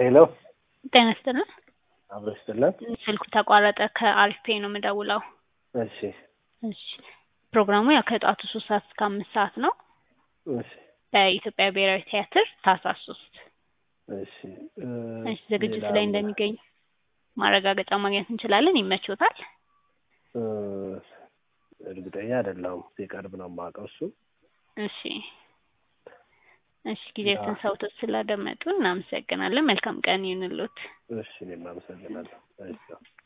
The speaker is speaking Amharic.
ሄሎ ጤና ይስጥልን። አብሮ ይስጥልን። ስልኩ ተቋረጠ። ከአሪፍ ፔይ ነው የምደውለው። እሺ እሺ ፕሮግራሙ ያው ከጠዋቱ ሶስት ሰዓት እስከ አምስት ሰዓት ነው እሺ በኢትዮጵያ ብሔራዊ ቲያትር ታህሳስ ሶስት እሺ እ እሺ ዝግጅት ሌላ ላይ እንደሚገኙ ማረጋገጫ ማግኘት እንችላለን። ይመችዎታል? እ እርግጠኛ አይደለሁም። ሲቀርብ ነው የማውቀው እሱ እሺ እሺ ጊዜያትን ሰውቶት ስላደመጡ እናመሰግናለን። መልካም ቀን ይሁንልዎት። እሺ እኔም አመሰግናለሁ። እሺ